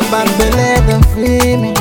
bad belle them free me.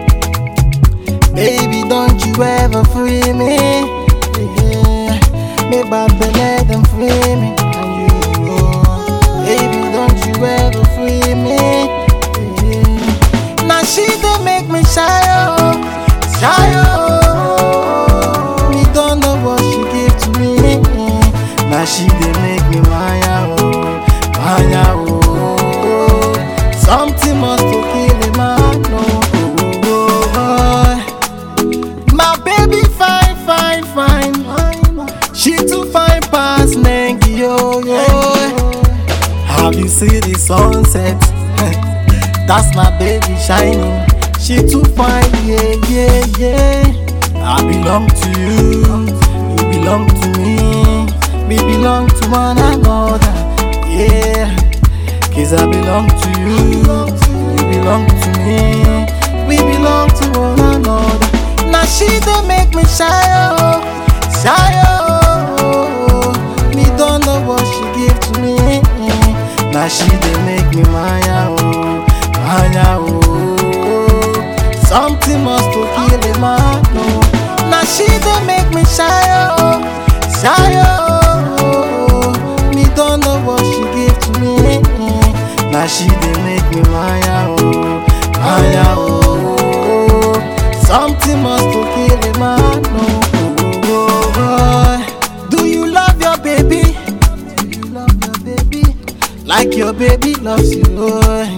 Baby, don't you ever free me. Yeah. Me bad belle them free me. And you, oh. baby, don't you ever free me. Yeah. Now she dey make me shy oh, shy oh. Me don't know what she give to me. Now she dey make me maya oh, maya oh. Something must to kill a man oh. oh, oh, oh. My baby fine, fine, fine. She too fine past Nengi yo yo. Have you seen the sunset? That's my baby shining. She too fine, yeah, yeah, yeah. I belong to you, you belong to me. We belong to one another, yeah. Cause I belong to you, you belong to me. We belong to one another. Now she dey make me shy, oh, shy, oh. Me don't know what she give to me. Now she dey make me maya, oh, maya, oh. Something must to kill a man, oh. Now she dey make me shy, oh, shy, oh. Me don't know what she give to me. Now she dey make me maya, oh, maya, oh. Something must to kill a man, oh. oh, oh. Do you love your baby? Do you love your baby? Like your baby loves you, oh.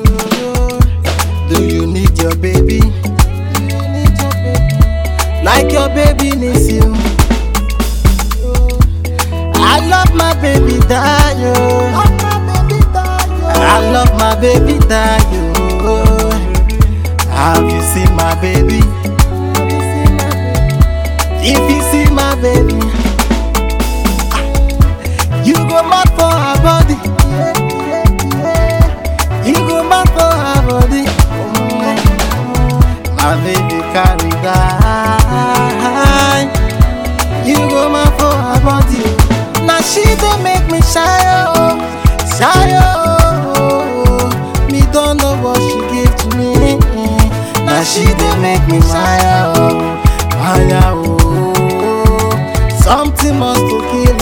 Do you need your baby? Do you need your baby? Like your baby needs you. I love my baby Dayo. I love my baby Dayo. Have you seen my baby? If you see my baby, you go mad for her body. You go mad for her body. My baby carry that. You go mad for her body. Now she dey make me shy oh, shy oh. Me don't know what she give to me. Now she dey make me shy oh, shy oh. Something must to kill